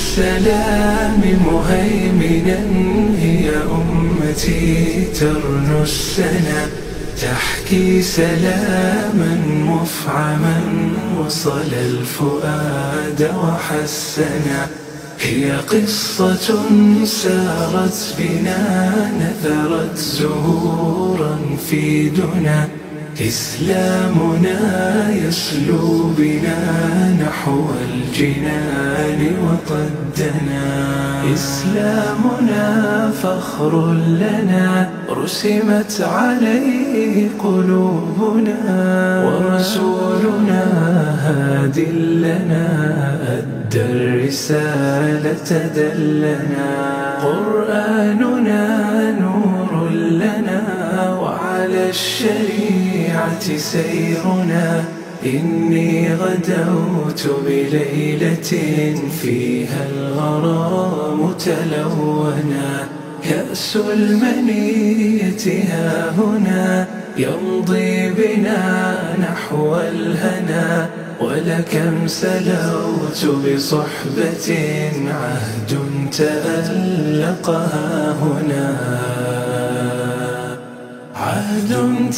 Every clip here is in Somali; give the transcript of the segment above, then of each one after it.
السلام مهيمنا هي أمتي ترنو السنا تحكي سلاما مفعما وصل الفؤاد وحسنا هي قصة سارت بنا نثرت زهورا في دنا إسلامنا يسلو بنا نحو الجنان وقدنا إسلامنا فخر لنا رسمت عليه قلوبنا ورسولنا هاد لنا أدى الرسالة دلنا قرآننا نور لنا وعلى الشريعة سيرنا إني غدوت بليلة فيها الغرام تلونا كأس المنية ها هنا يمضي بنا نحو الهنا ولكم سلوت بصحبة عهد تألقها هنا عهد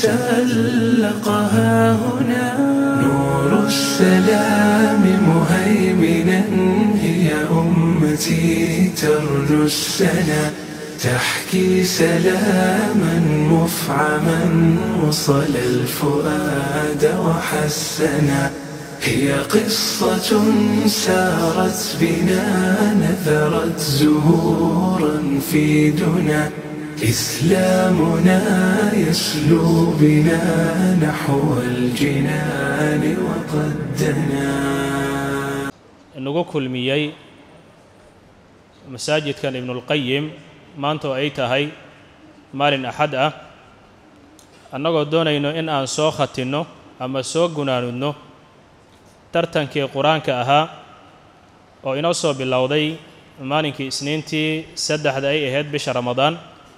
تألقها هنا نور السلام مهيمنا هي أمتي ترنو السنا تحكي سلاما مفعما وصل الفؤاد وحسنا هي قصة سارت بنا نثرت زهورا في دنا إسلامنا يسلو بنا نحو الجنان وقدنا nagu kulmiyey masaajidkan ibnulqayim maanta oo ay tahay maalin axad ah annagoo doonayno in aan soo khatinno ama soo gunaanudno tartankii qur-aanka ahaa oo inoo soo bilowday maalinkii isniintii saddexda ay ahayd bisha ramadaan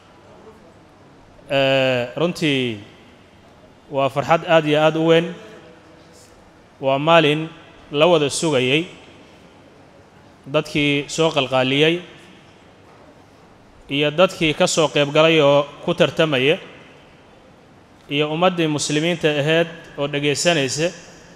runtii waa farxad aad iyo aad u weyn waa maalin la wada sugayey dadkii soo qalqaaliyey iyo dadkii ka soo qaybgalay oo ku tartamaya iyo ummaddii muslimiinta ahayd oo dhegaysanaysa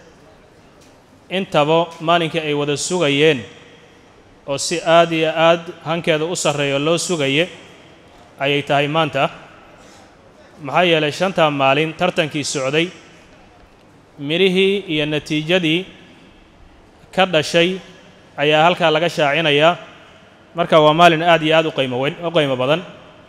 intaba maalinkii ay wada sugayeen oo si aad iyo aad hankeeda u sarreeyo loo sugaye ayay tahay maanta maxaa yeelay shantaa maalin tartankii socday midhihii iyo natiijadii ka dhashay ayaa halkaa laga shaacinayaa marka waa maalin aad iyo aad u qaymo weyn u qaymo badan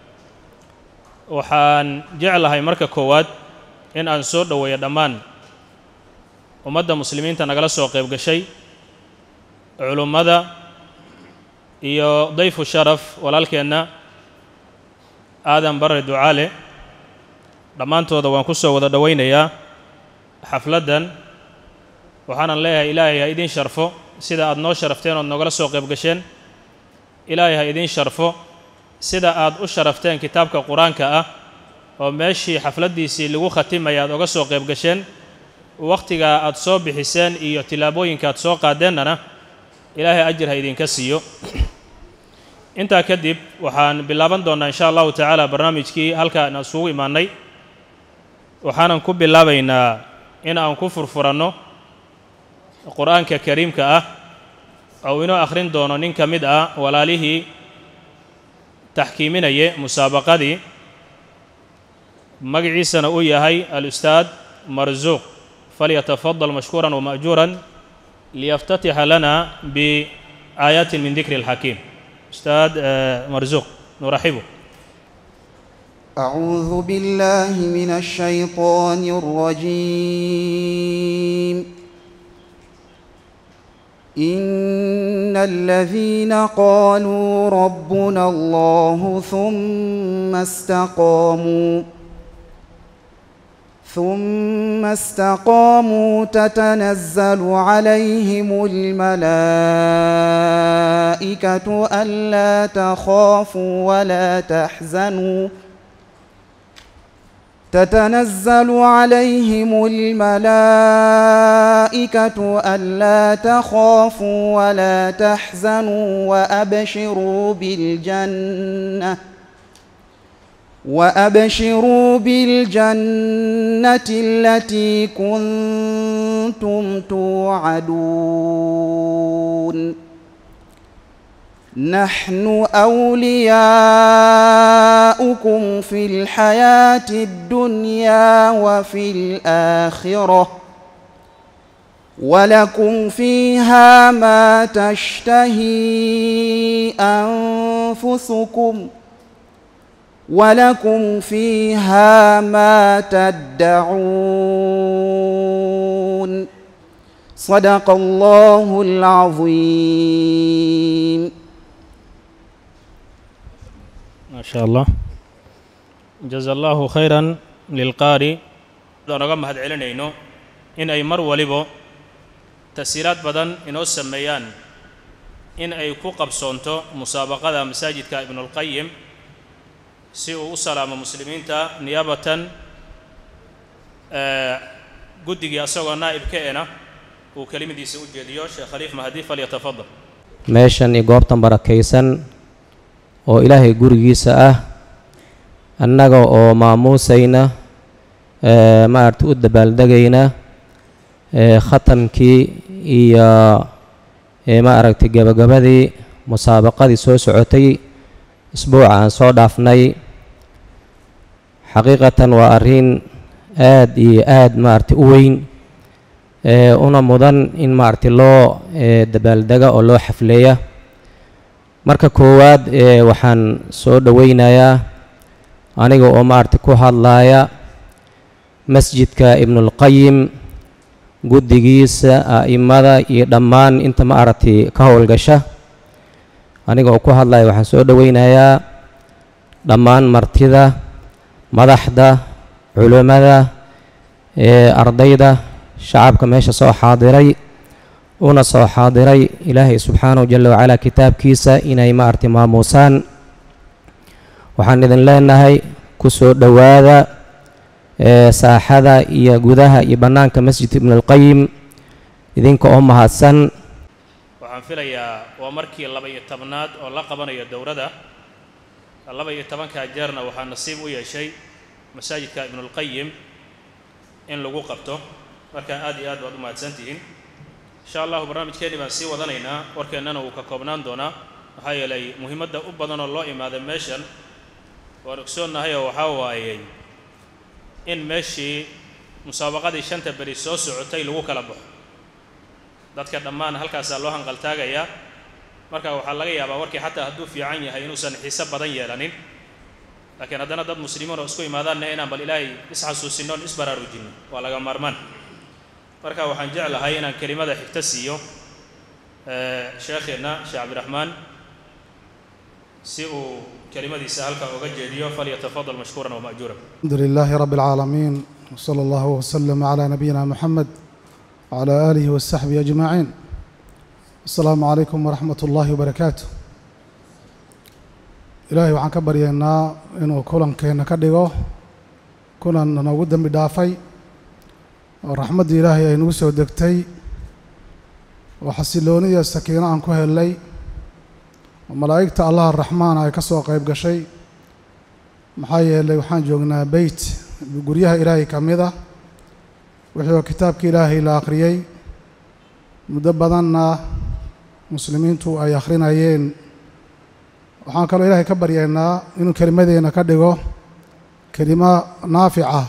waxaan jeclahay marka koowaad in aan soo dhoweeyo dhammaan ummadda muslimiinta nagala soo qayb gashay culummada iyo dayfu sharaf walaalkeenna aadan barre ducaale dhammaantooda waan ku soo wada dhowaynayaa xafladdan waxaanan leeyahay ilaahay ha idiin sharfo sida aad noo sharafteen ood noogala soo qayb gasheen ilaahay ha idiin sharfo sida aad u sharafteen kitaabka qur-aanka ah oo meeshii xafladdiisii lagu khatimaya aad oga soo qayb gasheen wakhtigaa aad soo bixiseen iyo tillaabooyinka aad soo qaadeennana ilaahay ajir ha idinka siiyo intaa kadib waxaan bilaaban doonnaa insha allahu tacaala barnaamijkii halkaan isugu imaannay waxaanan ku bilaabaynaa in aan ku furfuranno qur-aanka kariimka ah ou inoo akhrin doono nin ka mid ah walaalihii taxkiiminaya musaabaqadii magaciisana uu yahay al-ustaad marsuuq falyatafadal mashkuuran wama'juuran liyaftatixa lana biaayaatin min dikri اlxakiim ustaad marsuuq nuraxibu أعوذ بالله من الشيطان الرجيم إن الذين قالوا ربنا الله ثم استقاموا ثم استقاموا تتنزل عليهم الملائكة ألا تخافوا ولا تحزنوا تتنزل عليهم الملائكة ألا تخافوا ولا تحزنوا وأبشروا بالجنة وأبشروا بالجنة التي كنتم توعدون نحن أولياؤكم في الحياة الدنيا وفي الآخرة ولكم فيها ما تشتهي أنفسكم ولكم فيها ما تدعون صدق الله العظيم ما شاء الله jaza allahu khayran lilqaari aan oga mahad celinayno in ay mar waliba tasiiraad badan inoo sameeyaan in ay ku qabsoonto musaabaqada masaajidka ibnulqayim si uu u salaamo muslimiinta niyaabatan guddigii asagoo naa'ibka ena uu kelimadiisa u jeediyo sheekh khaliif mahdi falyatafadal meeshan iyo goobtan barakaysan oo ilaahay gurigiisa ah annaga oo maamuusayna maaragta u dabaaldegayna khatamkii iyo maaragtay gebagabadii musaabaqadii soo socotay isbuuca aan soo dhaafnay xaqiiqatan waa arrin aad iyo aad maaragtay u weyn una mudan in maaragtay loo dabaaldega oo loo xafleeya marka koowaad waxaan soo dhoweynayaa aniga oo maaragtay ku hadlaaya masjidka ibnulqayim guddigiisa a'imada iyo dhammaan inta maaragtay ka howlgasha aniga oo ku hadlaya waxaan soo dhoweynayaa dhammaan martida madaxda culimmada ardayda shacabka meesha soo xaadiray una soo xaadiray ilaahay subxaanahu jala wacalaa kitaabkiisa inay maaragtay maamuusaan waxaan idin leenahay ku soo dhowaada saaxada iyo gudaha iyo bannaanka masjid ibnulqayim idinka oo mahadsan waxaan filayaa waa markii laba-iyo tobnaad oo la qabanayo dowladda laba-iyo tobankaa jeerna waxaa nasiib u yeeshay masaajidka ibnulqayim in lagu qabto marka aad iyo aad baad u mahadsantihiin insha allahu barnaamijkeenni baan sii wadanaynaa warkeennana wuu ka koobnaan doonaa maxaa yeelay muhiimadda u badanoo loo imaaday meeshan waan ogsoonnahay oo waxaa waayey in meeshii musaabaqadii shanta beri soo socotay lagu kala baxo dadka dhammaan halkaasaa loo hanqaltaagayaa marka waxaa laga yaabaa warkii xataa hadduu fiican yahay inuusan xiise badan yeelanin laakiin haddana dad muslimiin oo isku imaadaanna inaan bal ilaahay isxasuusinno on isbaraarujinno waa laga maarmaan marka waxaan jeclahay inaan kelimada xigto siiyo sheekheenna sheekh cabdiraxmaan si uu kelimadiisa halkaa oga jeediyo falyatafadal mashkuuran wama'juuran الحمد لله رب العالمين وصلى الله وسلم على نبينا محمد وعلى آله وصحبه أجمعين السلام عليكم ورحمة الله وبركاته إلهي waxaan ka baryaynaa inuu kulankeena ka dhigo kulan noogu dembi dhaafay oo raxmaddii ilaahay ay nagu soo degtay oo xasilooni iyo sakiino aan ku helnay oo malaa'igta allaha raxmaana ay ka soo qayb gashay maxaa yeelay waxaan joognaa beyt guryaha ilaahay ka mid ah wixii oo kitaabka ilaahay la akhriyey muddo badanna muslimiintu ay akhrinayeen waxaan kaloo ilaahay ka baryaynaa inuu kelimadeenna ka dhigo kelimo naafica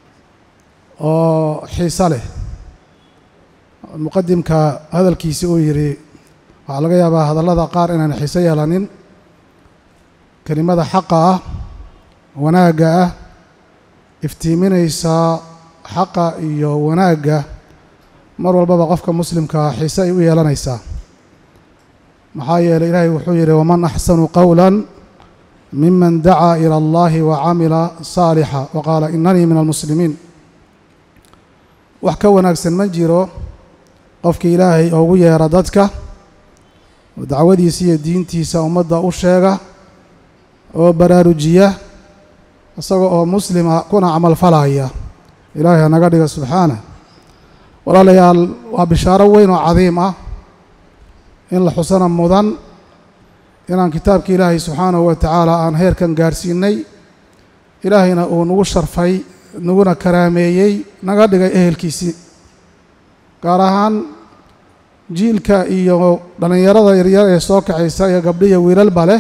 oo xiiso leh muqadimka hadalkiisi uu yidhi waxaa laga yaabaa hadallada qaar inaan xiiso yeelanin kelimada xaqa ah wanaagga ah iftiiminaysaa xaqa iyo wanaagga mar walbaba qofka muslimkaa xiise ay u yeelanaysaa maxaa yeelay ilaahay wuxuu yidhi waman axsanu qowla miman dacaa ila allahi wa camila saalixa wa qaala inanii min almuslimiin wax ka wanaagsan ma jiro qofkii ilaahay ugu yeera dadka oo dacwadiisa iyo diintiisa ummadda u sheega oo baraarujiya isaga oo muslima kuna camal falaya ilaahay ha naga dhiga subxaanah walaalayaal waa bishaaro weyn oo cadiim ah in la xusana mudan inaan kitaabka ilaahay subxaanahu wa tacaala aan heerkan gaarsiinay ilaahayna uu nagu sharfay naguna karaameeyey naga dhigay ehelkiisii gaar ahaan jiilka iyo dhallinyarada yaryar ee soo kaxaysa iyo gabdhiya wiilalba leh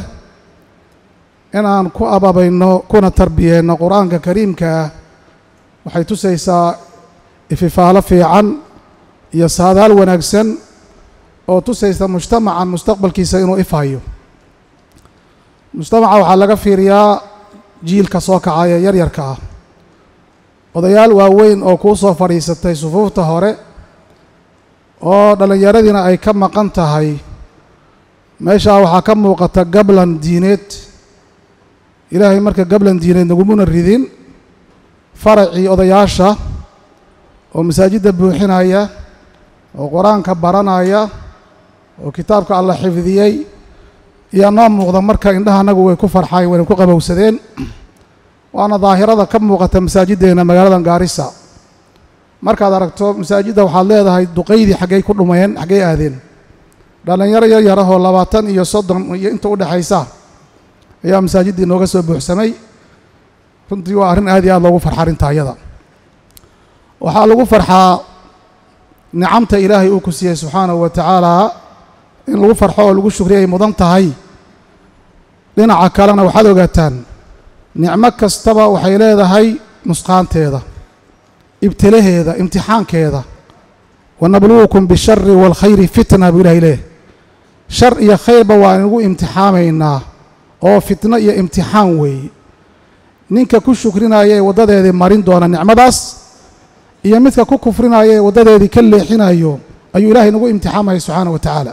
in aan ku ababayno kuna tarbiyeenno qur-aanka kariimka ah waxay tusaysaa ififaalo fiican iyo saadaal wanaagsan oo tusaysa mujtamacan mustaqbalkiisa inuu ifayo mujtamaca waxaa laga fiiriyaa jiilka soo kacaya yaryarka ah odayaal waaweyn oo kuu soo fadhiisatay sufuufta hore oo dhallinyaradiina ay ka maqan tahay meeshaa waxaa ka muuqata gablan diineed ilaahay marka gablan diineed nagumuna ridin faracii odayaasha oo masaajidda buuxinaya oo qur-aanka baranaya oo kitaabka alla xifdiyey ayaa noo muuqda marka indhaha anagu way ku farxayn wayna ku qabowsadeen waana daahirada ka muuqata masaajiddeena magaaladan gaarisa markaad aragto masaajidda waxaad leedahay duqaydii xaggay ku dhumeen xaggay aadeen dhallinyaro yar yar ahoo labaatan iyo soddon iyo inta u dhexaysa ayaa masaajiddii nooga soo buuxsamay runtii waa arrin aad iyo aad loogu farxa arrinta ayada waxaa lagu farxaa nicamta ilaahay uu ku siiyey subxaanahu wa tacaala in lagu farxo oo lagu shukriya ay mudan tahay dhinaca kalena waxaad ogaataan nicmo kastaba waxay leedahay nusqaanteeda ibtilaheeda imtixaankeeda wanabluukum bishari waalkhayri fitna buu ilahay leeyahy shar iyo khayrba waa inagu imtixaamaynaa oo fitno iyo imtixaan weeye ninka ku shukrinaya ee waddadeedii marin doona nicmadaas iyo midka ku kufrinaya ee waddadeedii ka leexinayo ayuu ilahay nagu imtixaamaya subxaana wa tacaala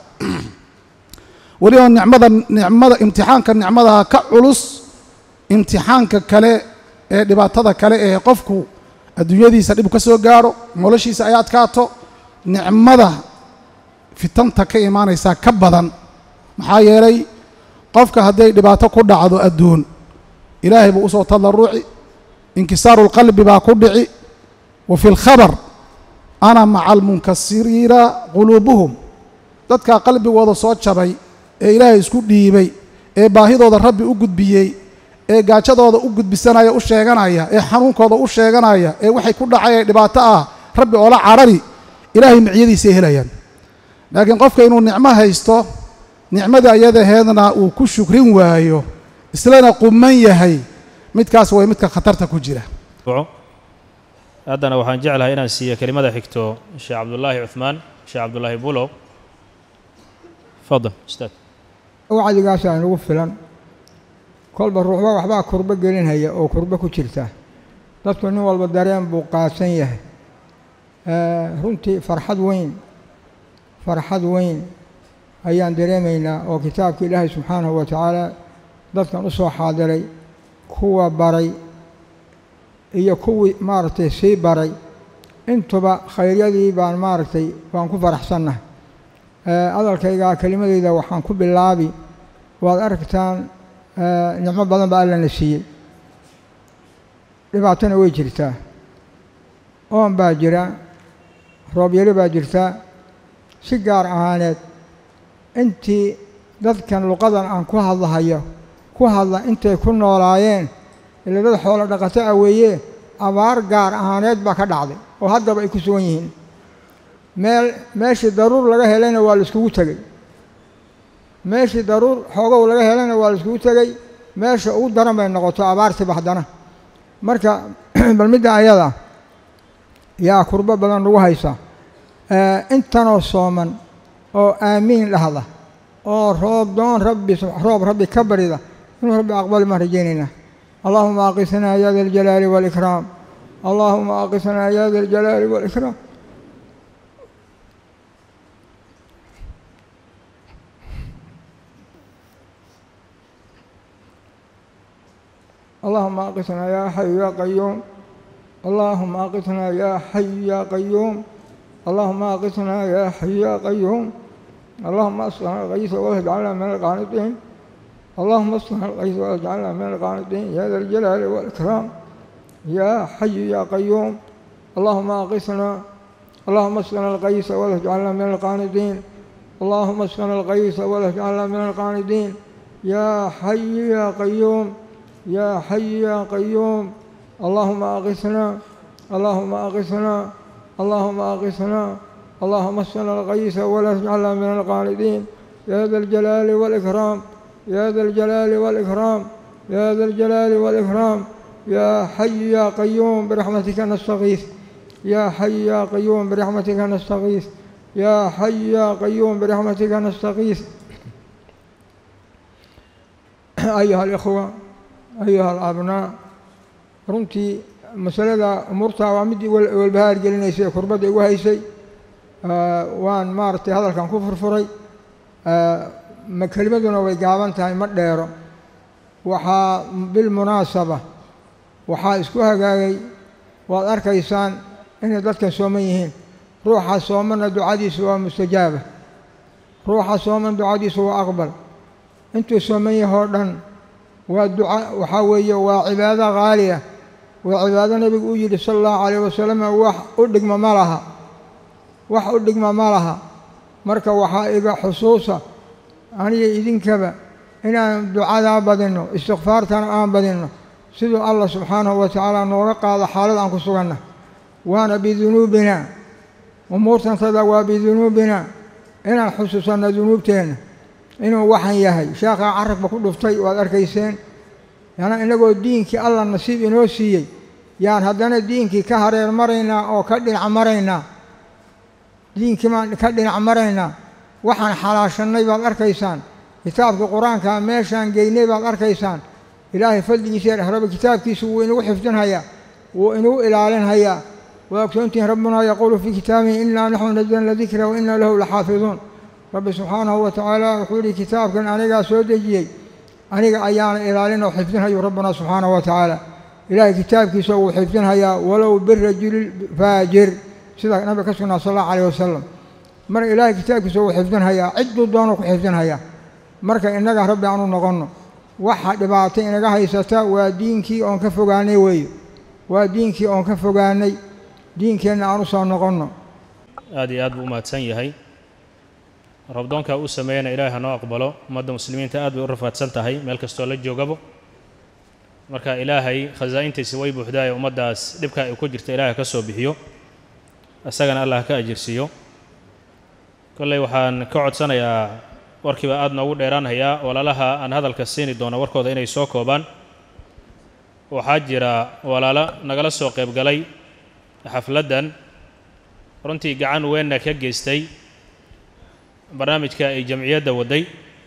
weliba nicmada nicmada imtixaanka nicmadaha ka culus imtixaanka kale ee dhibaatada kale ee qofku adduunyadiisa dhib ka soo gaadho noloshiisa ay adkaato nicmada fitanta ka imaanaysaa ka badan maxaa yeelay qofka hadday dhibaato ku dhacdo adduun ilaahay buu usoo tadarruci inkisaaru lqalbi baa ku dhici wa fi lkhabar ana maca almunkasiriina quluubuhum dadkaa qalbigooda soo jabay ee ilaahay isku dhiibay ee baahidooda rabbi u gudbiyey ee gaajadooda u gudbisanaya u sheeganaya ee xanuunkooda u sheeganaya ee waxay ku dhacay ee dhibaato ah rabbi oola carari ilaahay miciyadiisay helayaan laakiin qofka inuu nicmo haysto nicmadii ayadaheedna uu ku shukrin waayo islana quman yahay midkaas way midka khatarta ku jira haddana waxaan jeclahay inaan siiyo kelimada xigto sheekh cabdullaahi cuhmaan sheekh cabdullaahi bulow fadal ustaad wacdigaasaa inagu filan kolba ruuxba waxbaa kurbo gelinhaya oo kurbo ku jirta dadku nin walba dareen buu qaadsan yahay runtii farxad weyn farxad weyn ayaan dareemaynaa oo kitaabka ilaahay subxaanahu wa tacaala dadkan u soo xaadiray kuwa baray iyo kuwii maaragtay sii baray intuba khayryadii baan maaragtay waan ku faraxsannahay hadalkaygaa kelimadeyda waxaan ku bilaabi waad aragtaan nicmo badan baa allana siiyey dhibaatona way jirtaa oon baa jira roobyari baa jirtaa si gaar ahaaneed intii dadkan luqadan aan ku hadlahayo ku hadla intay ku noolaayeen ila dad xoolo dhaqato ah weeye abaar gaar ahaaneed baa ka dhacday oo haddaba ay ku sugan yihiin meel meeshii daruur laga helayna waa la iskugu tegey meeshii daruur xoogow laga helayna waa la iskugu tegey meesha ugu daran bay noqoto abaartiba haddana marka bal midda ayada yaa kurbo badan nagu haysa intanoo sooman oo aamiin dhahda oo roob doon rabbi roob rabbi ka barida inuu rabbi aqbali maan rajaynaynaa allahuma aqisnaa ya da aljalaali waalikraam allahuma aqisnaa ya da aljalaali waalikraam اللهم أقثنا يا حي يا قيوم اللهم أقثنا يا حي يا قيوم اللهم أقثنا يا حي يا قيوم اللهم أسقنا غيث واهب على من القانطين اللهم اصلح الغيث واجعلنا من القانطين يا ذا الجلال والإكرام يا حي يا قيوم اللهم أغثنا اللهم اسقنا الغيث ولا تجعلنا من القانطين اللهم اسقنا الغيث ولا تجعلنا من القانطين يا حي يا قيوم يا حي يا قيوم اللهم أغثنا اللهم أغثنا اللهم أغثنا اللهم اسقنا الغيث ولا تجعلنا من القانطين يا ذا الجلال والإكرام يا ذا الجلال والإكرام يا ذا الجلال والإكرام يا حي يا قيوم برحمتك نستغيث يا حي يا قيوم برحمتك نستغيث يا حي يا قيوم برحمتك نستغيث أيها الإخوة أيها الأبناء runtii masalada umuurtaa waa midii walbahaar gelinaysay kurbadda igu haysay waan maaragtay hadalkan ku furfuray ma kelimaduna way gaaban tahay ma dheero waxaa bilmunaasaba waxaa isku hagaagay waad arkaysaan inay dadkan sooman yihiin ruuxa soomanna ducadiisu waa mustajaaba ruuxa sooman ducadiisu waa aqbal intuu sooman yahoo dhan waa duca waxaa weeye waa cibaado qaali ah waa cibaado nebigu u yidhi sala allahu calayh wasalam wax u dhigma ma laha wax u dhigma ma laha marka waxaa iga xusuusa aniga idinkaba inaan ducadaa badinno istikfaartana aan badinno siduu allah subxaanahu wa tacaala nooga qaado xaalad aan ku suganna waana bidunuubina umuurtantada waa bidunuubina inaan xusuusanno dunuubteenna inuu waxan yahay sheekhaa carabka ku dhuftay waad arkayseen yana inagoo diinkii allah nasiib inoo siiyey yaan haddana diinkii ka hareer maraynaa oo ka dhinac maraynaa diinkii baan ka dhinac maraynaa waxaan xalaashannay baad arkaysaan kitaabka qur-aankaa meeshaan geynay baad arkaysaan ilaahay fadligiisa raba kitaabkiisu wuu inagu xifdinhayaa wuu inagu ilaalinhayaa waa ogsoontihin rabbunaa yaquulu fii kitaabihi innaa naxnu nazalna dikra wa innaa lahu laxaafiduun rabbi subxaanahu wa tacaala wuxuu yihi kitaabkan anigaa soo dejiyey aniga ayaana ilaalin oo xifdinhayu rabbuna subxaanahu wa tacaala ilaahay kitaabkiisa wuu xifdinhayaa walow birajuli faajir sida nabiga ka sugnaa sal allahu calayh wasalam marka ilaahay kitaabkiisa wuu xifdinhayaa cidduu doonu ku xifdinhayaa marka innaga rabbi aanu noqonno waxa dhibaato inaga haysata waa diinkii oon ka fogaanay weeye waa diinkii oon ka fogaanay diinkeenna aan u soo noqonno aad iyo aad buu u mahadsan yahay rabdoonkaa uu sameeyana ilaahay ha noo aqbalo ummadda muslimiinta aad bay u rafaadsan tahay meel kastoo la joogabo marka ilaahay khasaa'intiisa way buuxdaaye ummaddaas dhibka ay ku jirta ilaahay ka soo bixiyo isagana allah ka ajirsiiyo kolley waxaan ka codsanayaa warkiiba aad noogu dheeraanhayaa walaalaha aan hadalka siini doono warkooda inay soo koobaan waxaa jira walaalo nagala soo qaybgalay xafladdan runtii gacan weynna ka geystay barnaamijka ay jamciyadda wadday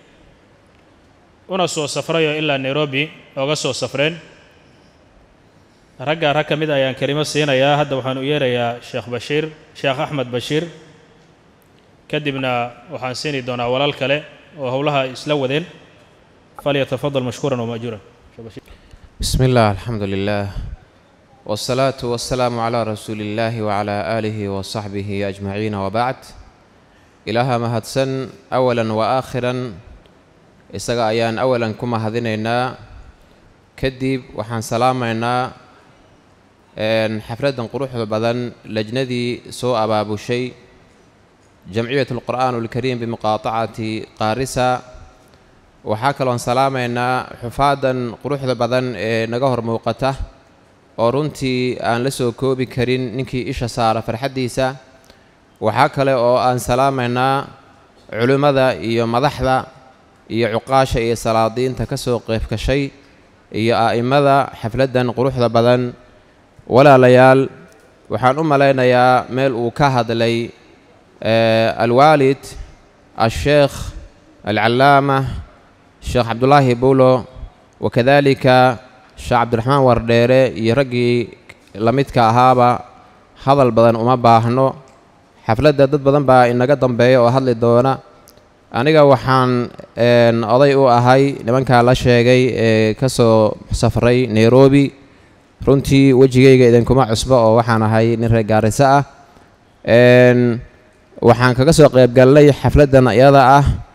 una soo safrayoo ilaa nairobi ooga soo safreen raggaa rag ka mid ayaan kelimo siinayaa hadda waxaan u yeerayaa sheekh bashiir sheekh axmed bashiir kadibna waxaan siini doonaa walaal kale oo howlaha isla wadeen falyatafadal mashkuuran wamaajuuran بسم الله الحمد لله والصلاة والسلام على رسول الله وعلى آله وصحبه أجمعين وبعد إلها مهدسن أولا وآخرا إساق أيان أولا كما هذينينا كدب وحان سلامينا إن حفلة قروح بدن لجندي سوء أباب شيء جمعية القرآن الكريم بمقاطعة قارسة waxaa kaloon salaamaynaa xufaadan quruxda badan ee naga hor muuqata oo runtii aan la soo koobi karin ninkii isha saara farxaddiisa waxaa kale oo aan salaamaynaa culimmada iyo madaxda iyo cuqaasha iyo salaadiinta ka soo qeybkashay iyo a'immada xafladdan quruxda badan walaalayaal waxaan u malaynayaa meel uu ka hadlay alwaalid asheekh alcallaama sheekh cabdulaahi buulo wakadaalika sheekh cabdiraxmaan wardheere iyo raggii la midka ahaaba hadal badan uma baahno xafladda dad badan baa inaga dambeeya oo hadli doona aniga waxaan oday u ahay nimankaa la sheegay ee ka soo safray nairobi runtii wejigayga idinkuma cusbo oo waxaan ahay nin reer gaariso ah waxaan kaga soo qaybgalnay xafladdan iyada ah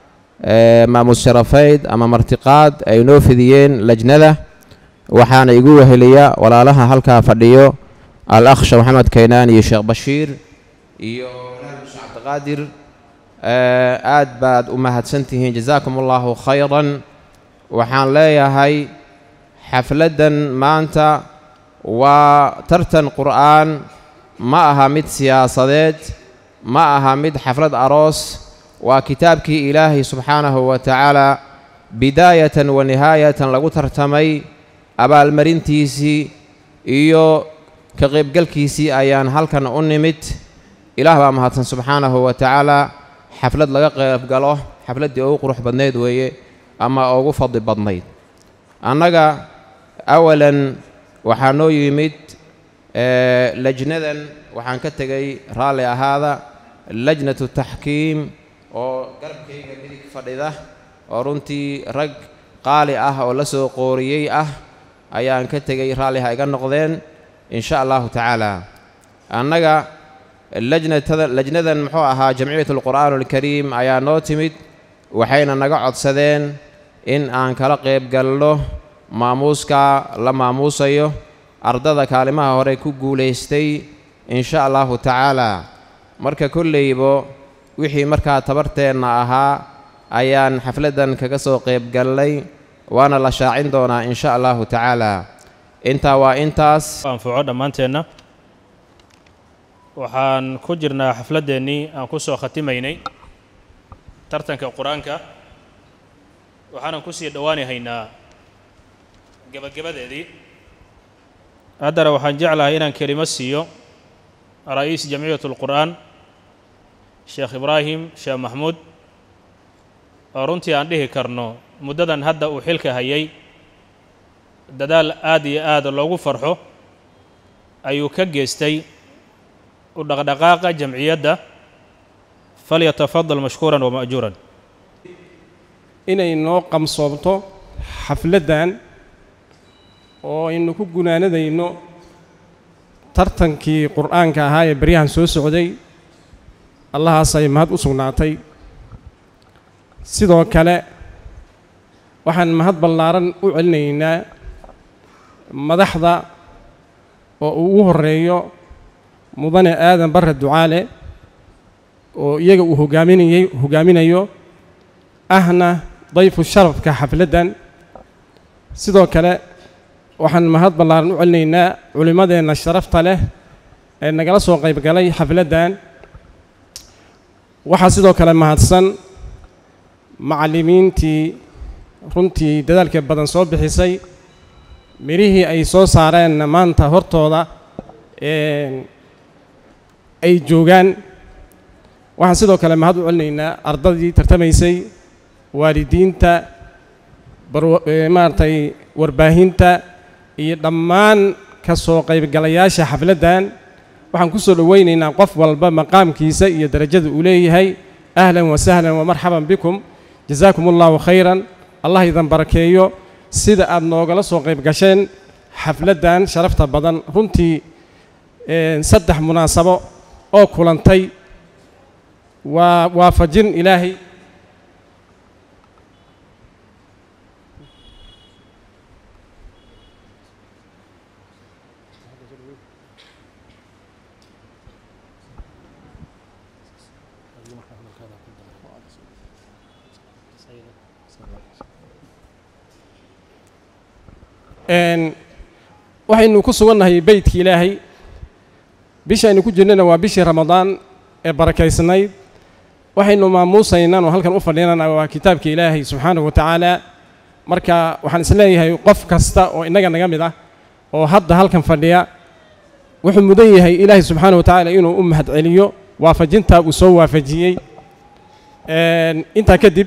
maamuus sharafeyd ama martiqaad ay noo fidiyeen lajnada waxaana igu weheliya walaalaha halkaa fadhiyo al akh sheekh maxamed kaynaan iyo sheekh bashiir iyo sheekh cabdiqaadir aad baad u mahadsantihiin jazaakum allahu khayran waxaan leeyahay xafladdan maanta waa tartan qur'aan ma aha mid siyaasadeed ma aha mid xaflad aroos waa kitaabkii ilaahay subxaanahu wa tacaala bidaayatan wa nihaayatan lagu tartamay abaalmarintiisii iyo ka qaybgalkiisii ayaan halkan u nimid ilaah baa mahadsan subxaanahu wa tacaala xaflad laga qaybgalo xafladdii ugu qurux badnayd weeye ama ugu fadli badnayd annaga awalan waxaa noo yimid lajnadan waxaan ka tegay raalli ahaada lajnatu taxkiim oo garabkayga midig fadhida oo runtii rag qaali ah oo la soo qooriyey ah ayaan ka tegay raalliha iga noqdeen in sha allahu tacaala annaga lajnatada lajnadan muxuu ahaa jamciyat alqur'aan alkariim ayaa noo timid waxayna naga codsadeen in aan kala qayb galno maamuuska la maamuusayo ardada kaalimaha hore ku guulaystay in sha allahu tacaala marka kolleybo wixii markaa tabarteenna ahaa ayaan xafladdan kaga soo qayb galnay waana la shaacin doonaa in sha allahu tacaala intaa waa intaas anfaco dhammaanteenna waxaan ku jirnaa xafladdeennii aan ku soo khatimaynay tartanka qur-aanka waxaanan ku sii dhowaani haynaa gebagabadeedii haddana waxaan jeclahay inaan kelimo siiyo ra'iis jamciyat alqur'aan sheekh ibraahim sheekh maxmuud oo runtii aan dhihi karno muddadan hadda uu xilka hayay dadaal aad iyo aad loogu farxo ayuu ka geystay u dhaqdhaqaaqa jamciyadda falyatafadal mashkuuran wama'juuran inay noo qamsoobto xafladdan oo aynu ku gunaanadayno tartankii qur'aanka ahaa ee beryahan soo socday allahaasay mahad u sugnaatay sidoo kale waxaan mahad ballaaran u celinaynaa madaxda oo uu ugu horreeyo mudane aadan barre ducaale oo iyaga uu hogaaminayey hogaaminayo ahna dayfu sharafka xafladdan sidoo kale waxaan mahad ballaaran u celinaynaa culimmadeenna sharafta leh ee nagala soo qayb galay xafladdan waxaa sidoo kale mahadsan macallimiintii runtii dadaalka badan soo bixisay mirihii ay soo saareenna maanta hortooda ay joogaan waxaan sidoo kale mahad u celinaynaa ardadii tartamaysay waalidiinta maaragtay warbaahinta iyo dhammaan ka soo qaybgalayaasha xafladdan waxaan ku soo dhowaynaynaa qof walba maqaamkiisa iyo darajada uu leeyahay ahlan wa sahlan wa marxaban bikum jazaakum allahu khayran allah idan barakeeyo sida aad noogala soo qayb gasheen xafladdan sharafta badan runtii saddex munaasabo oo kulantay waa waafajin ilaahay waxaynu ku sugannahay beytka ilaahay bishaynu ku jirnana waa bishii ramadaan ee barakaysnayd waxaynu maamuusaynaan oo halkan u fadhinana waa kitaabka ilaahay subxaanahu wa tacaala marka waxaan isleeyahay qof kasta oo innaga naga mid ah oo hadda halkan fadhiya wuxuu mudan yahay ilaahay subxaanahu wa tacaala inuu u mahad celiyo waafajintaa uu soo waafajiyey intaa kadib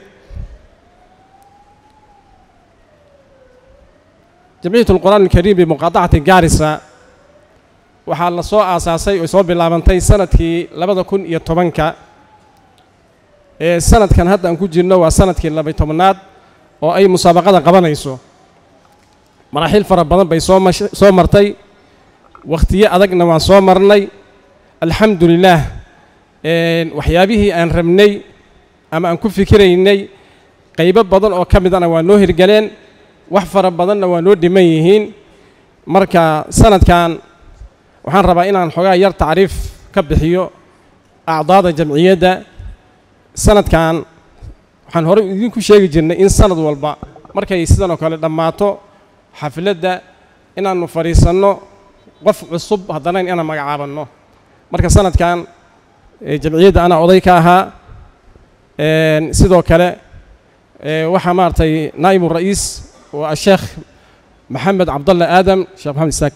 jamciyat alqur'aan alkariim bimuqaadacati gaarisa waxaa la soo aasaasay oo soo bilaabantay sanadkii labada kun iyo tobanka ee sanadkan hadda aan ku jirno waa sanadkii labay tobnaad oo ay musaabaqada qabanayso maraaxiil fara badan bay soo mash soo martay wakhtiyo adagna waan soo marnay alxamdu lilaah waxyaabihii aan rabnay ama aan ku fikiraynay qaybo badan oo ka midana waa noo hirgeleen wax fara badanna waa noo dhiman yihiin marka sanadkan waxaan rabaa inaan xoogaa yar tacriif ka bixiyo acdaada jamciyadda sanadkan waxaan horey idinku sheegi jirnay in sanad walba markay sidan oo kale dhammaato xafladda inaannu fadhiisanno qof cusub haddana inaan magacaabanno marka sanadkan jamciyadda anaa oday ka ahaa sidoo kale waxaa maaragtay naa'ibu ra'iis waa asheekh maxamed cabdalle aadam sheekh maxamed isaaq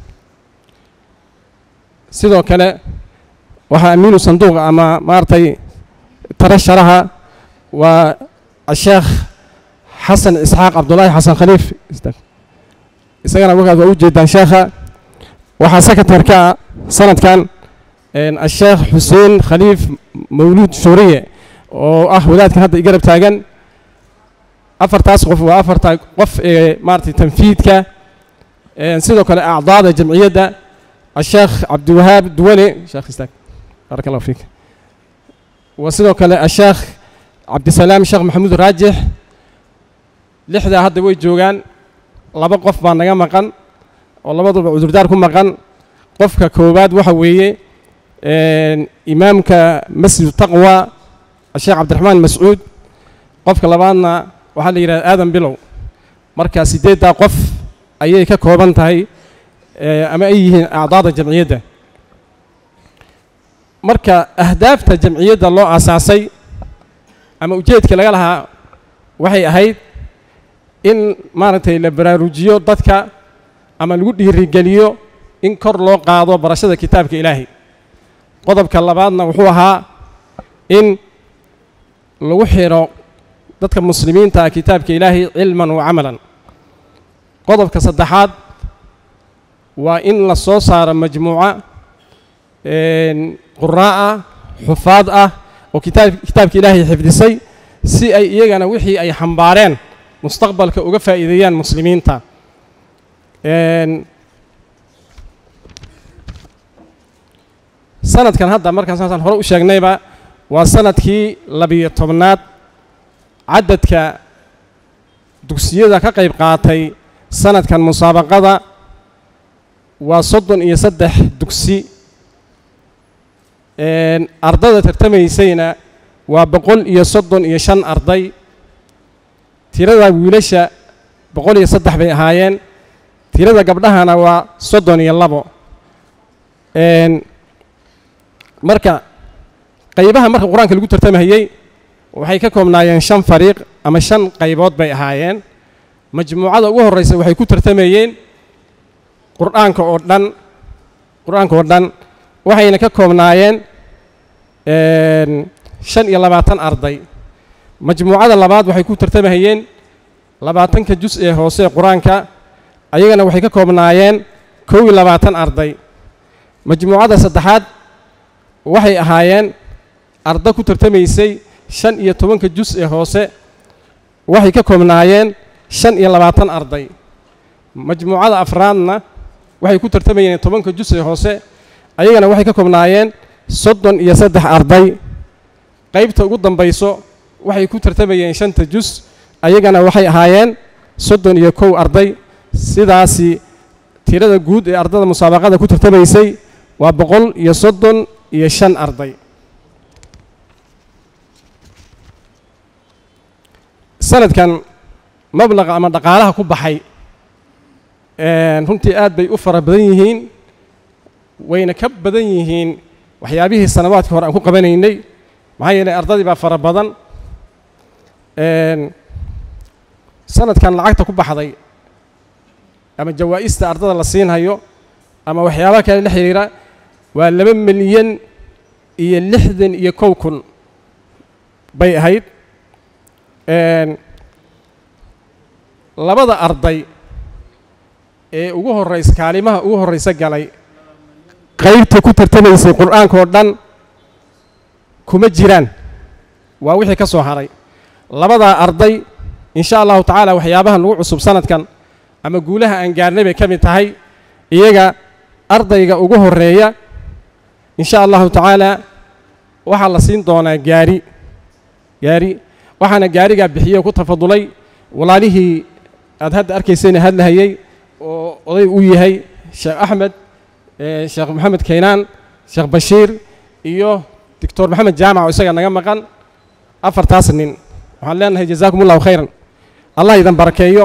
sidoo kale waxaa amiinu sanduuqa ama maaragtay tarasharaha waa asheekh xasan isxaaq cabdullaahi xasan khaliif isagana wakaas waa u jeedaan sheekha waxaa sekatarka ah sanadkan asheekh xuseen khaliif mawluud shuuriye oo ah wadaadkan hadda igarab taagan afartaas qof waa afarta qof ee maaragtay tanfiidka sidoo kale acdaada jamciyadda asheekh cabdiwahaab duwane sheekh istaag baaraka allahu fiik wa sidoo kale asheekh cabdisalaam sheekh maxamuud raajix lixdaa hadda way joogaan laba qof baa naga maqan oo labaduba cudurdaar ku maqan qofka koowaad waxa weeye imaamka masjidu taqwa sheekh cabdiraxmaan mascuud qofka labaadna waxaa la yidhahda aadan bilow marka siddeeddaa qof ayay ka kooban tahay ama ay yihiin acdaada jamciyadda marka ahdaafta jamciyadda loo aasaasay ama ujeedka laga lahaa waxay ahayd in maaragtay la baraarujiyo dadka ama lagu dhiirigeliyo in kor loo qaado barashada kitaabka ilaahay qodobka labaadna wuxuu ahaa in lagu xidho dadka muslimiinta ah kitaabka ilaahay cilman wa camalan qodobka saddexaad waa in la soo saaro majmuuco quraa ah xufaad ah oo kitaab kitaabka ilaahay xifdisay si ay iyagana wixii ay xambaareen mustaqbalka uga faa'iideeyaan muslimiinta sanadkan hadda markaan saasaan hore u sheegnayba waa sanadkii labiyo tobnaad cadadka dugsiyada ka qayb qaatay sanadkan musaabaqada waa soddon iyo saddex dugsi ardada tartamaysayna waa boqol iyo soddon iyo shan arday tirada wiilasha boqol iyo saddex bay ahaayeen tirada gabdhahana waa soddon iyo labo marka qaybaha marka qur-aanka lagu tartamahayey waxay ka koobnaayeen shan fariiq ama shan qaybood bay ahaayeen majmuucada ugu horreysa waxay ku tartamayeen qur-aanka oo dhan qur-aanka oo dhan waxayna ka koobnaayeen shan iyo labaatan arday majmuucada labaad waxay ku tartamahayeen labaatanka jus ee hoose ee qur-aanka ayagana waxay ka koobnaayeen kow iyo labaatan arday majmuucada saddexaad waxay ahaayeen arda ku tartamaysay shan iyo tobanka jus ee hoose waxay ka koobnaayeen shan iyo labaatan arday majmuucada afraadna waxay ku tartamayeen tobanka jus ee hoose ayagana waxay ka koobnaayeen soddon iyo saddex arday qaybta ugu dambayso waxay ku tartamayeen shanta jus ayagana waxay ahaayeen soddon iyo kow arday sidaasi tirada guud ee ardada musaabaqada ku tartamaysay waa boqol iyo soddon iyo shan arday sanadkan mablaqa ama dhaqaalaha ku baxay runtii aad bay u fara badan yihiin wayna ka badan yihiin waxyaabihii sanawaadkii hore aan ku qabanaynay maxaa yeelay ardadii baa fara badan sanadkan lacagta ku baxday ama jawaa'ista ardada la siinhayo ama waxyaabaha kale la xidhiira waa laba milyan iyo lixdan iyo kow kun bay ahayd labada arday ee ugu horraysa kaalimaha ugu horraysa galay qaybta ku tartamaysay qur'aanka oo dhan kuma jiraan waa wixii ka soo haray labadaa arday in sha allahu tacaala waxyaabaha nagu cusub sanadkan ama guulaha aan gaarnay bay ka mid tahay iyaga ardayga ugu horreeya in sha allahu tacaala waxaa la siin doonaa gaari gaari waxaana gaarigaa bixiyey oo ku tafadulay walaalihii aad hadda arkaysayna hadlahayey oo oday uu yahay sheekh axmed eh, sheekh maxamed kaynaan sheekh bashiir iyo doctor maxamed jaamac oo isaga naga maqan afartaas nin waxaan leenahay jazaakum allahu khayran allah idan barakeeyo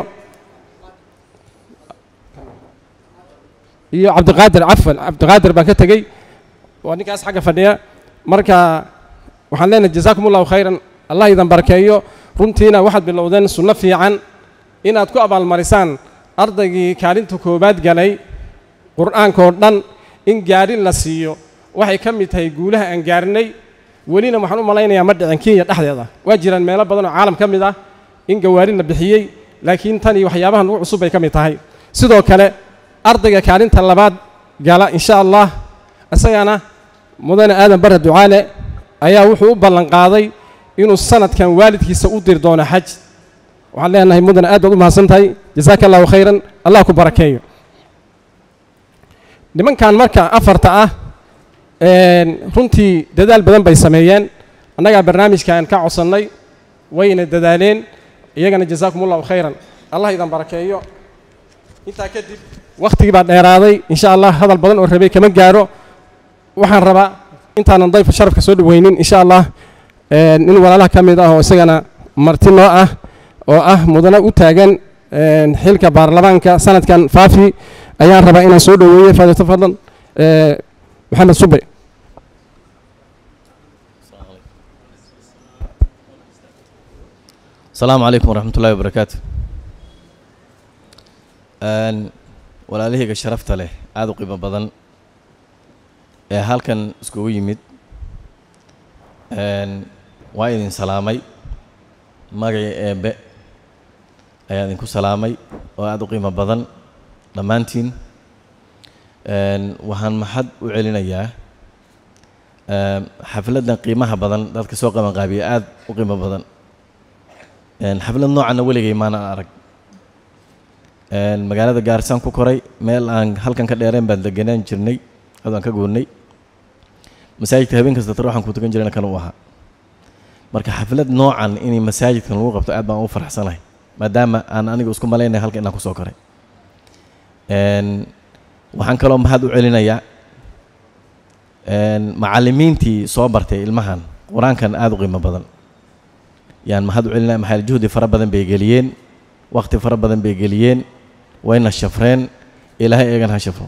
iyo cabdiqaadir cafan cabdiqaadir baan ka tegey waa ninkaas xagga fadhiya marka waxaan leenahay jazaakum allahu khayran allah idan barakeeyo runtiina waxaad bilowdeen sunno fiican inaad ku abaalmarisaan ardaygii kaalinta koowaad galay qur'aankoo dhan in gaari la siiyo waxay ka mid tahay guulaha aan gaarnay welina waxaan u malaynayaa ma dhicin kenya dhexdeeda waa jiraan meelo badan oo caalam ka mid ah in gawaari la bixiyey laakiin tan iyo waxyaabahan ugu cusub bay ka mid tahay sidoo kale ardayga kaalinta labaad gala insha allah isagana mudane aadan bare ducaale ayaa wuxuu u ballan qaaday inuu sanadkan waalidkiisa u diri doono xaj waxaan leenahay mudane aad baad u mahadsan tahay jazaaka allahu khayran allah ku barakeeyo nimankan marka afarta ah een, runtii dadaal badan bay sameeyeen annagaa barnaamijkan ka codsannay wayna dadaaleen iyagana jazaakum allahu khayran allah idan barakeeyo intaa kadib wakhtigii baa dheeraaday insha allah hadal badan oo rabay kama gaaro waxaan rabaa intaanan dayfa sharafka soo dhaweynin insha allah een, nin walaalaha ka mid ah oo isagana marti noo ah oo ah mudane u taagan een, xilka baarlamaanka sanadkan faafi ayaan rabaa inaan soo dhaweeyo faadito fadlan ee, maxamed sube السلام عليكم ورحمة الله وبركاته أن walaalahayga sharafta leh aada u qiimo badan ee halkan iskugu yimid Een, waa idin salaamay magacii eebbe ayaa idinku salaamay oo aada u qiimo badan dhammaantiin Een, waxaan maxad u celinayaa Een, xafladdan qiimaha badan dadka soo qabanqaabiya aada u qiimo badan Een, xaflad noocanna weligay maana arag Een, magaalada gaarisaan ku koray meel aan halkan ka dheereen baan degenaan jirnay adaan ka goonnay masaajidka habeen kasta taro waxaan ku tukan jirayna kan u ahaa marka xaflad noocan inay masaajidkan lagu qabto aad baan u faraxsanahay maadaama aan aniga isku malaynaya halka inaan kusoo koray Een, waxaan kaloo mahad u celinayaa Een, macallimiintii soo bartay ilmahan qur-aankan aada u qiimo badan yaan mahad u celinaya maxaa yeele juhdi fara badan bay geliyeen waqti fara badan bay geliyeen wayna shafreen ilaahay eegan ha shafro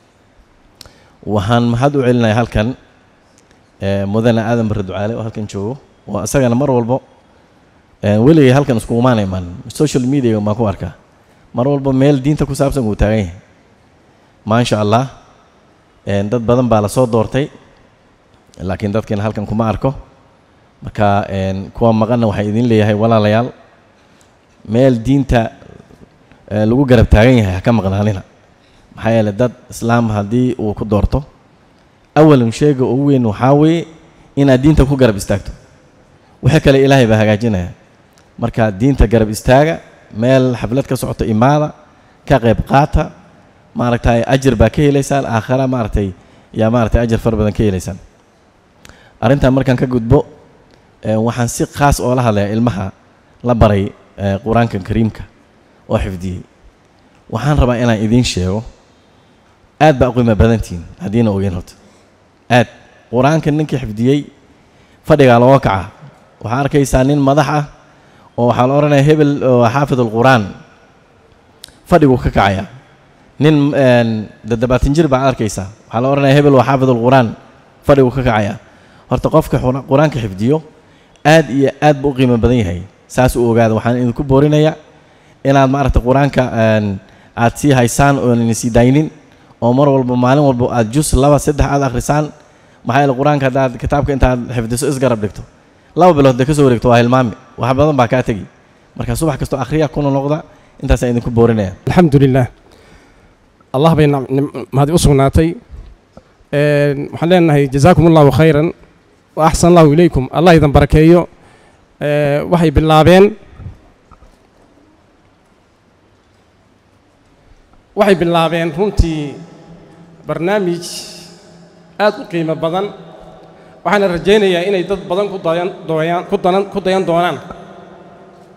waxaan mahad u celinayaa halkan eh, mudane aadan bare ducaale oo halkan joogo oo isagana mar walbo eh, weligay halkan isku umaan iman social media baan ku arkaa mar walba meel diinta ku saabsan uu taagan yahay maasha allah eh, dad badan baa lasoo doortay laakiin dadkeena halkan kuma arko marka een, kuwa maqanna waxaan idin leeyahay walaalayaal meel diinta eh, lagu garab taagan yahay ha ka maqnaanina maxaa yeelay dad islaam haddii uu ku doorto awalan sheega ugu weyn waxaa weeye inaad diinta ku garab istaagto wixii kale ilaahay baa hagaajinaya marka diinta garab istaaga meel xaflad ka socoto imaada ka qayb qaata maaragtay ajir baa ka helaysaan aakhara maaragtay yaa maaragtay ajir fara badan ka helaysaan arrintan markaan ka gudbo eh, waxaan si khaas oo la hadlayaa ilmaha la baray eh, qur-aanka kariimka oo xifdiyey waxaan rabaa inaan idiin sheego aad baa u qiimo badantihin haddiina ogeyn horta aad qur-aanka ninkii xifdiyey fadhigaa looga kaca waxaa arkaysaa nin madax ah oo waxaa la odhanaya hebel oo xaafid alqur'aan fadhiguu ka kacaya nin een, toddobaatan jir baa arkaysaa waxaa la odhanaya hebel waa xaafid alqur'aan fadhiguu ka kacaya horta qofka qur- qur-aanka xifdiyo aad iyo aad buu u qiimo badan yahay saas u ogaada waxaan idinku boorinayaa inaad maaragta qur-aanka een, aad sii haysaan oonan sii daynin oo mar walba maalin walba aad jus laba saddex aad akhrisaan maxaa yeele qur-aanka haddaad kitaabka intaad xifdiso isgarab dhigto laba bilood dee ka soo wareegto waa hilmaami wax badan baa kaa tegi marka subax kastoo akhriya kuna noqda intaasaan idinku boorinaya alxamdu lilah allah bay nam- nim- mahadi u sugnaatay Een, waxaan leenahay jazaakum allahu khayran wa axsan allahu ilaykum allah idan barakeeyo Ee, waxay bilaabeen waxay bilaabeen runtii barnaamij aad u qiimo badan waxaana rajaynayaa inay dad badan ku dayan dooyaan ku danan ku dayan doonaan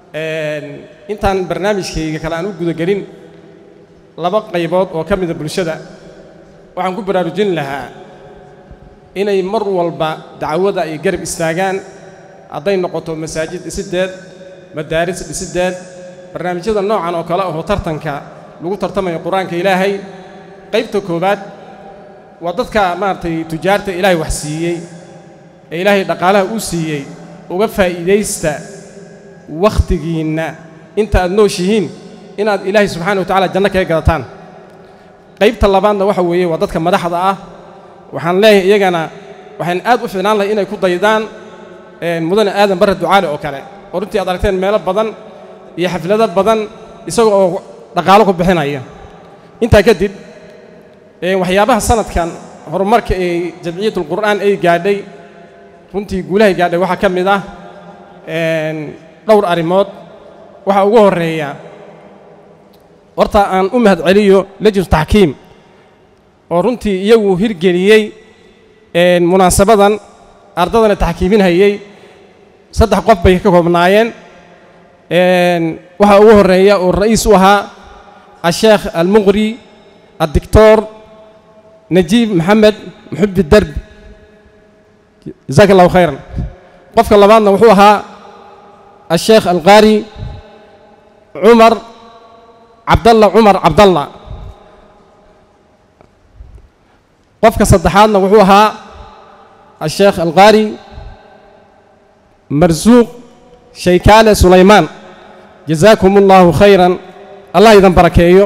intaan barnaamijkayga kale aan u gudagelin laba qaybood oo ka mida bulshada waxaan ku baraarujin lahaa inay mar walba dacwada ay garab istaagaan hadday noqoto masaajid dhisideed madaaris dhisideed barnaamijyada noocan oo kale ahoo tartanka lagu tartamayo qur-aanka ilaahay qaybta koowaad waa dadka maaragtay tujaarta ilaahay wax siiyey ee ilaahay dhaqaalaha uu siiyey uga faa'iidaysta wakhtigiinna inta aad nooshihiin inaad ilaahay subxaana wa tacala janno kaga gadataan qaybta labaadna waxa weeye waa dadka madaxda ah waxaan leeyahay iyagana waxaan aad u fiicnaan lahay inay ku daydaan mudane aadan barre ducaale oo kale oo runtii aad aragteen meelo badan iyo xaflado badan isaga oo dhaqaalo ku bixinaya intaa kadib waxyaabaha sanadkan horumarka ee jamciyatulqur'aan ay gaadhay runtii guulahay gaadhay waxaa ka mid ah dhowr arrimood waxaa ugu horreeya horta aan u mahad celiyo lejnu taxkiim oo runtii iyagu hirgeliyey munaasabadan ardadana taxkiiminhayey saddex qof bay ka koobnaayeen waxaa ugu horreeya oo ra'iis u ahaa asheekh almuqri addictor najiib maxamed muxubi derbi jasaaka allahu khayran qofka labaadna wuxuu ahaa asheekh alqaari cumar cabdalla cumar cabdalla qofka saddexaadna wuxuu ahaa asheekh alqaari marsuuq shaykaale sulaymaan jazaakum allahu khayran allah idan barakeeyo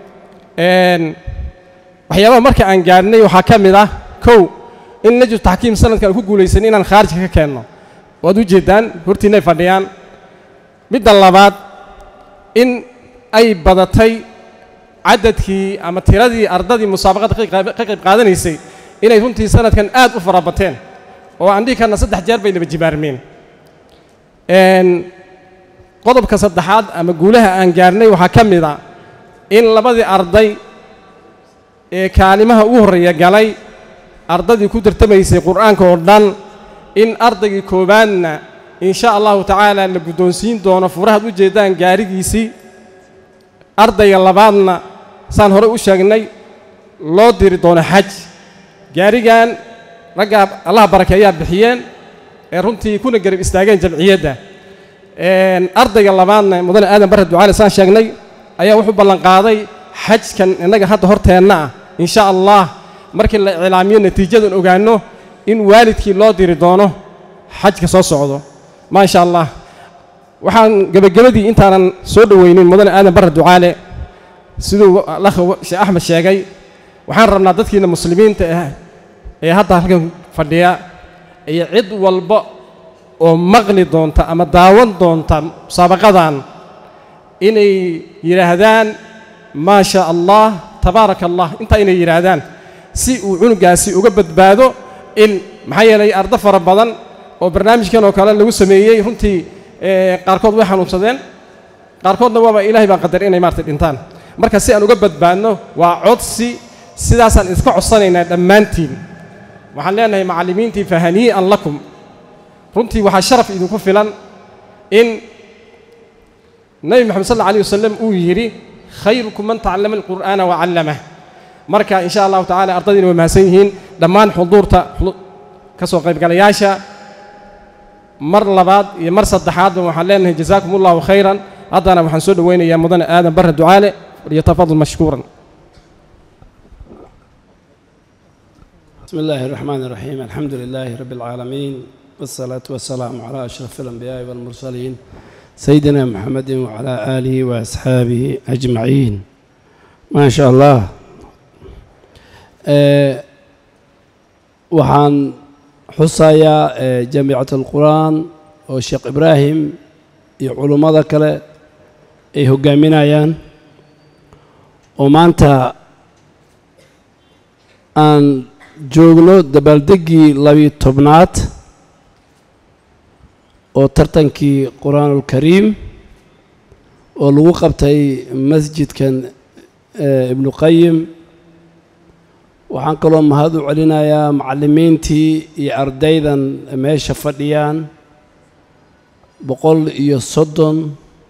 waxyaabaha marka aan gaadhnay waxaa ka mid ah kow in najru taxkiim sanadkan ku guulaysan inaan khaarijka ka keenno waad u jeeddaan hortiinay fadhiyaan midda labaad in ay badatay cadadkii ama tiradii ardadii musaabaqadda ka qayb qaadanaysay inay runtii sanadkan aad u farabateen oo aan dhihi karna saddex jeer bay naba jibaarmeen qodobka saddexaad ama guulaha aan gaarnay waxaa ka mid a in labadii arday ee kaalimaha ugu horreeya galay ardadii ku tartamaysay qur'aanka oo dhan in ardaygii koowaadna in sha allahu tacaala la guddoonsiin doono furahaad u jeeddaan gaarigiisii ardayga labaadna saan horey u sheegnay loo diri doono xaj gaarigan raggaa allaha barakeeyaa bixiyeen ee runtii kuna garab istaageen jamciyadda ardayga labaadna mudane aadan barre ducaale saan sheegnay ayaa wuxuu ballanqaaday xajkan innaga hadda horteenna ah in sha allah markii la iclaamiyo natiijadan ogaanno in waalidkii loo diri doono xajka soo socdo maa sha allah waxaan gebagabadii intaanan soo dhowaynin mudane aadan barre ducaale siduu lakha sheekh axmed sheegay waxaan rabnaa dadkiina muslimiinta ah ee hadda halkan fadhiya iyo cid walba oo maqli doonta ama daawan doonta musaabaqadan inay yidhaahdaan maa sha allah tabaaraka allah intaa inay yidhaahdaan si uu cunugaasi uga badbaado in maxaa yeelay ardo fara badan oo barnaamijkan oo kale lagu sameeyey runtii qaarkood way xanuunsadeen qaarkoodna waaba ilaahay baa qadar inay maartay dhintaan marka si aan uga badbaadno waa codsi sidaasaan iska codsanaynaa dhammaantiin waxaan leenahay macallimiintii fahanii'an lakum runtii waxaa sharaf idinku filan in nebi moxamed sal alla alih wasalam uu yidhi khayrukum man tacallama alqur'aana wa callamah marka in sha allahu tacala ardadiina way mahadsan yihiin dhammaan xuduurta ka soo qaybgalayaasha mar labaad iyo mar saddexaadba waxaan leenahay jazaakum allahu khayran haddana waxaan soo dhowaynayaa mudane aadan barre ducaale liyatafadal mashkuuran بسم الله الرحمن الرحيم الحمد لله رب العالمين والصلاة والسلام على أشرف الأنبياء والمرسلين سيدنا محمد وعلى آله وأصحابه أجمعين ما شاء الله أه وحان حصايا أه جامعة القرآن والشيخ إبراهيم علماء ذكر أي هجامين ومانتا أن joogno dabaaldeggii labiyo tobnaad oo tartankii qur-aanulkariim oo lagu qabtay masjidkan ibnu qayim waxaan kaloo mahad u celinayaa macallimiintii iyo ardaydan meesha fadhiyaan boqol iyo soddon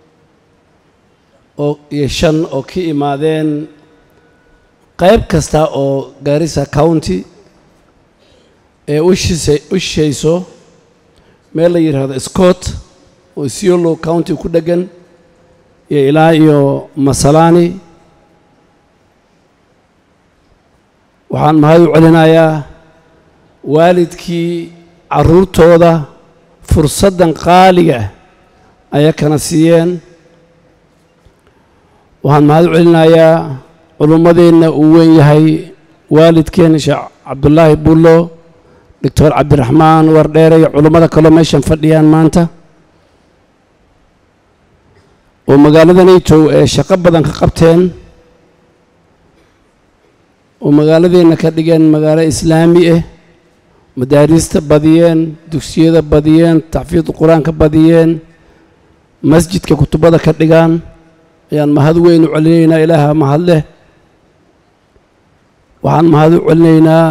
oo iyo shan oo ka imaadeen qayb kasta oo gaarisa county ee u shise u shishayso meel la yidhaahdo scott oo isiolo county ku dheggan iyo ilaa iyo masalani waxaan mahad u celinayaa waalidkii carruurtooda fursaddan qaaliga ah ayaa kana siiyeen waxaan mahad u celinayaa culummadeenna uu weyn yahay waalidkeen sheekh cabdullaahi bullo doctor cabdiraxmaan wardheere iyo culummada kaloo meeshan fadhiyaan maanta oo magaalada naytow ee shaqo badan ka qabteen oo magaaladeenna ka dhigeen magaalo islaami ah madaariista badiyeen dugsiyada badiyeen taxfiid qur-aanka badiyeen masjidka kutubada ka dhigaan ayaan mahad weyn u celinaynaa ilaaha mahad leh waxaan mahad u celinaynaa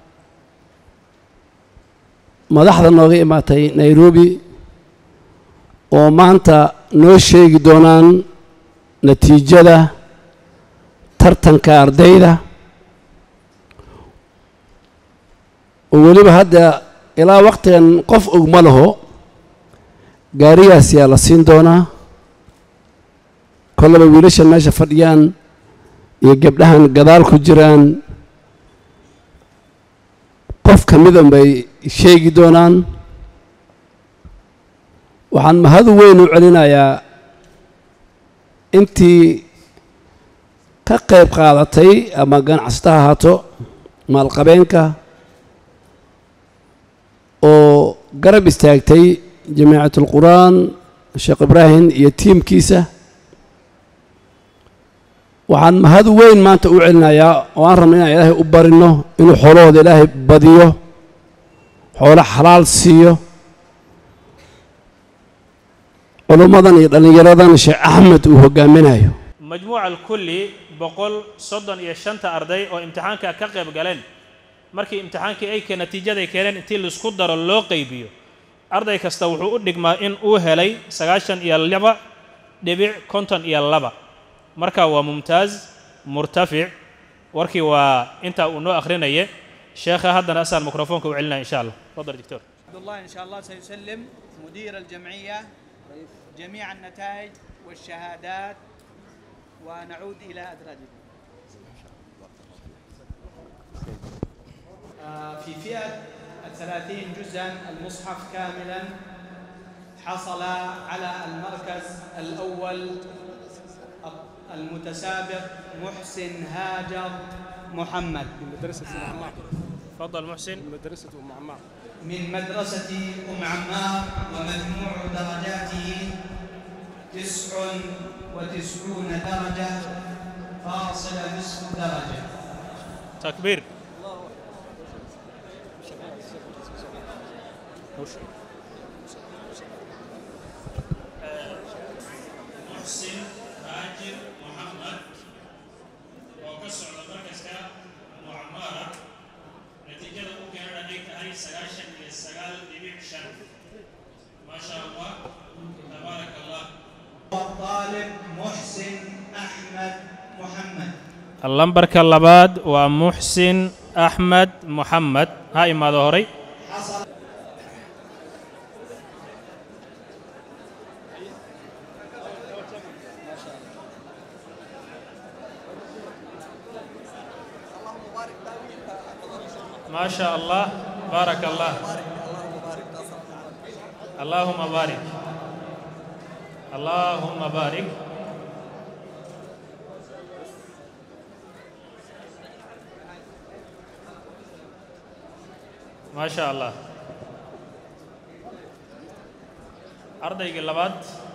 madaxda nooga imaatay nairobi oo maanta noo sheegi doonaan natiijada tartanka ardayda oo weliba hadda ilaa waqtigan qof og ma laho gaarigaas yaa la siin doonaa kollaba wiilashan meesha fadhiyaan iyo gabdhahan gadaal ku jiraan qof ka midan bay sheegi doonaan waxaan mahad weyn u celinayaa intii ka qayb qaadatay ama ganacsata ha ahaato maalqabeenka oo garab istaagtay jamiicat ulqur'aan sheekh ibraahim iyo tiimkiisa waxaan mahad weyn maanta u celinayaa oo aan rabna inaan ilaahay u barino inuu xoolahooda ilaahay badiyo xoolo xalaal siiyo culummadan iyo dhallinyaradan sheekh axmed uu hogaaminayo majmuuca alkulli boqol soddon iyo shanta arday oo imtixaanka ka qayb galeen markii imtixaankii ay natiijaday keeneen intii laisku daro loo qaybiyo arday kasta wuxuu u dhigmaa in uu helay sagaashan iyo laba dhibic konton iyo laba marka waa mumtaaz murtafic warkii waa intaa uu noo akhrinaye sheekha haddana asaan mikrofoonka u celinaya insha allah tafadal دكتور عبد الله إن شاء الله سيسلم مدير الجمعية جميع النتائج والشهادات ونعود إلى أدراجكم آه، في فئة الثلاثين جزءا المصحف كاملا حصل على المركز الأول المتسابق محسن هاجر محمد من مدرسة أم عمار تفضل محسن من مدرسة أم عمار من مدرسة أم عمار ومجموع درجاته تسع وتسعون درجة فاصلة نصف درجة تكبير محسن هاجر محمد وكسر المركز أم عمارة نتيجة ممكن أن هاي سجاشن من السجال لبيع شن ما شاء الله تبارك الله والطالب محسن أحمد محمد lambarka labaad waa muxsin axmed moxamed ha imaado horay حصل ما شاء الله بارك الله اللهم بارك اللهم بارك ما شاء الله ardaygii labaad